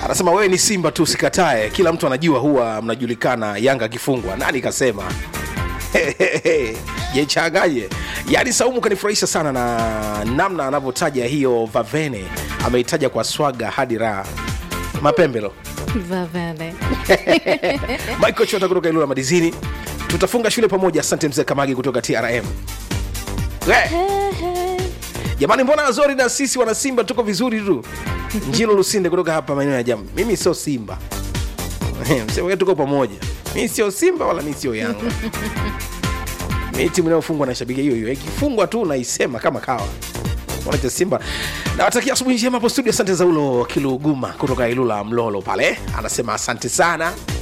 anasema wewe ni simba tu usikatae kila mtu anajua huwa mnajulikana yanga akifungwa nani kasema jechangaje yaani saumu kanifurahisha sana na namna anavyotaja hiyo vavene ameitaja kwa swaga hadi raha mapembelo Vavele. michael chota kutoka ilula madizini tutafunga shule pamoja asante mzee kamagi kutoka trm We! jamani mbona azori na sisi wana simba tuko vizuri tu njilo lusinde kutoka hapa maeneo ya jamu mimi sio simba msema tuko pamoja mi sio simba wala mi sio yanga mi timu inayofungwa naishabikia hiyo hiyo ikifungwa tu naisema kama kawa wanacha simba nawatakia asubuhi njema hapo studio asante zaulo kiluguma kutoka ilula mlolo pale anasema asante sana